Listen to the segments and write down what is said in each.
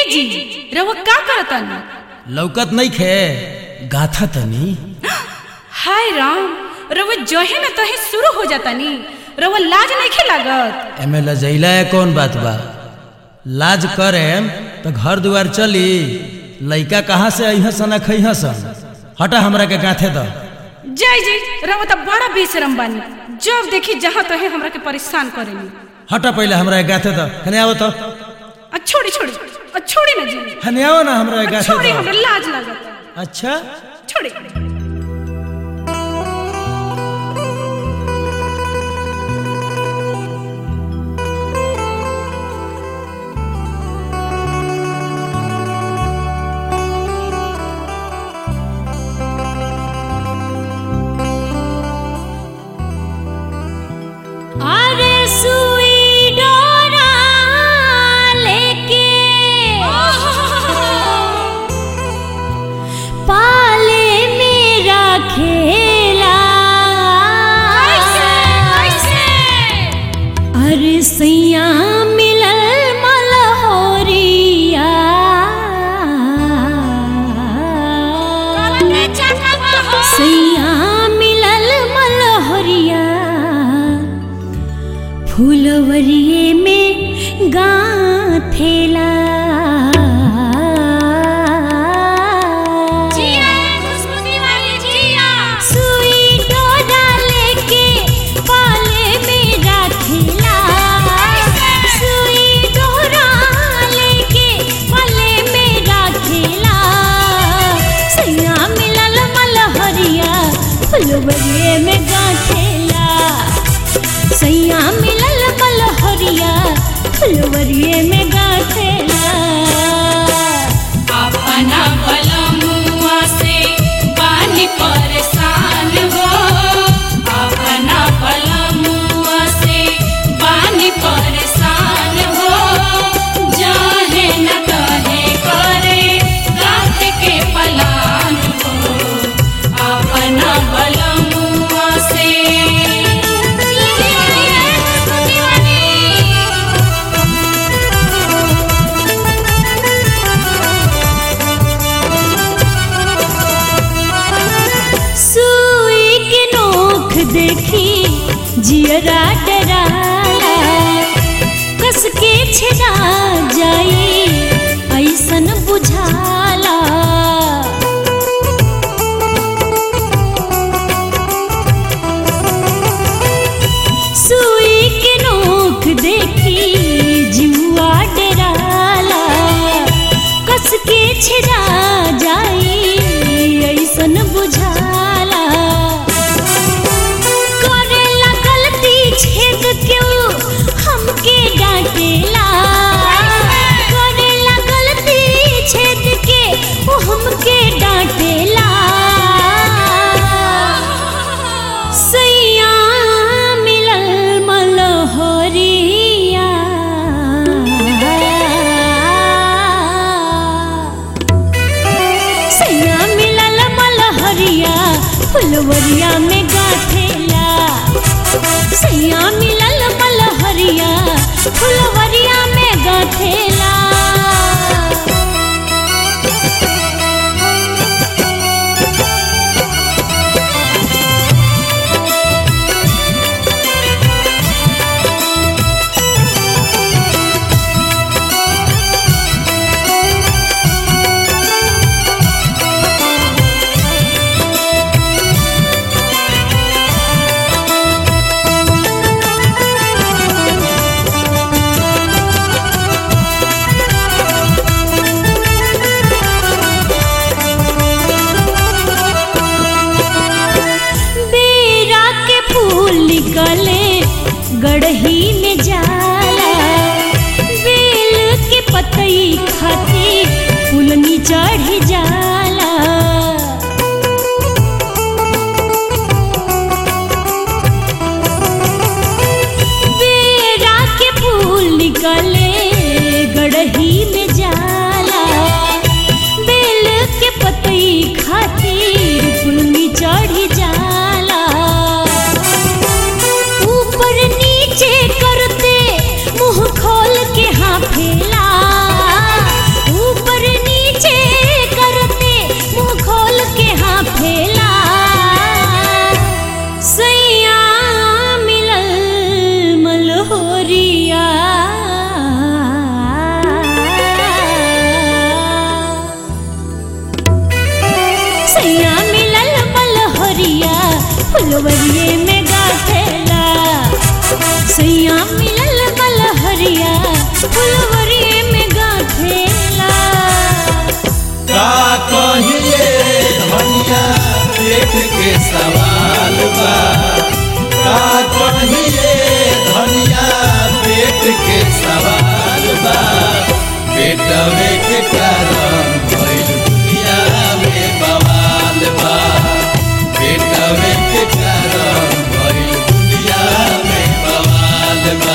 जी रउआ का करतन लौकत नहीं खे गाथा तनी हाय राम रउआ जहे न तहे शुरू हो जातानी रउआ लाज नहीं लागत एमे लजैला है कौन बात बा लाज करे तो घर दुआर चली लइका कहाँ से अह सन खह सन हटा हमरा के गाथे दो जय जी रउआ तो बड़ा बेशरम बानी जब देखी जहाँ तहे हमरा के परेशान करेनी हटा पहले हमरा के गाथे दो हने आओ तो आ छोड़ी छोड़ी आ छोड़ी ना जी हने आओ ना हमरा के आ गाथे छोड़ी दो हमरा लाज लागत अच्छा छोड़ी अरे सुई डोरा लेके पाले मेरा खेला अरे सैया मिलल मलहोरिया सैया मिलल मलहोरिया फूलवरिए में गाथेला सुई डोरा लेके पाले में राखेला सुई डोरा लेके पाले में राखेला सैया मिलल मलहरिया फुलवरिए में गाथेला सैया मिलल मलहरिया फुलवरिए में गाथेला अपना बलमुआ से पानी परेशान हो अपना बलमुआ से पानी परेशान हो जाहे न कहे करे रात के पलान हो अपना बलमुआ से सुई के नोख देखी जियरा डराला कस के छेड़ा जाई ऐसन बुझाला सुई के नोख देखी जुआ डराला कस के छेड़ा जाई ऐसन बुझाला करेला गलती छेद क्यों हमके डांटेला करेला गलती छेद के वो हमके डांटेला सैया मिलल मलहोरिया सैया मिलल मलहरिया फुलवरिया में गाथेला सैया मिलल मलहरिया फुलवरिया में गाथेला पेट के सवाल बा का कहिए धनिया पेट के सवाल बा पेटवे के कारण भइल दुनिया में बवाल बा पेटवे के कारण भइल दुनिया में बवाल बा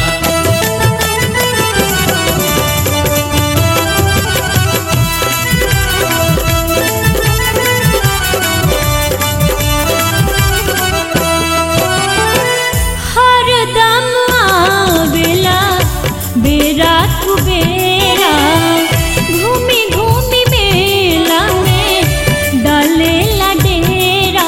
हरदम आवेला बेरा कुबेरा घूमी घूमी मेला में डालेला डेरा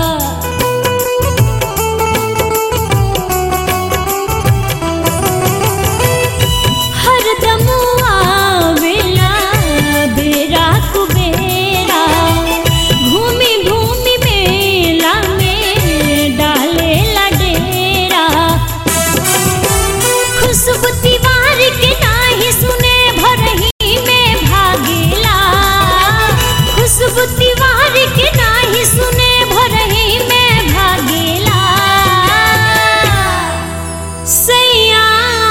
हरदम आवेला बेरा कुबेरा घूमी घूमी मेला में डालेला डेरा खुशबू दीवार के नाही सुने भरही में भागेला खुशबू दीवार के नाही सुने भरही में भागेला सैया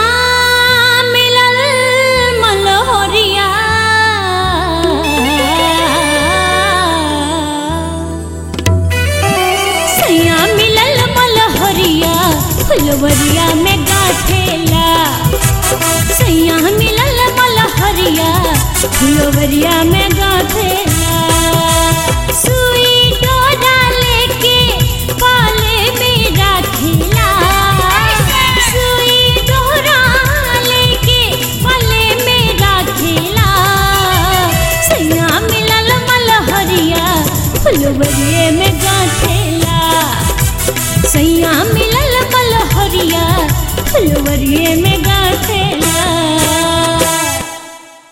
मिलल मलहोरिया सैया मिलल मलहरिया फुलवरिया में गाठेला सैया मिलल मलहरिया फुलवरिया में गाठेला सुई डोरा लेके पाले में राखेला सुई डोरा लेके पाले में राखेला सैया मिलल मलहरिया फुलवरिए में गाठेला सैया मिलल मलहरिया फुलवरिए में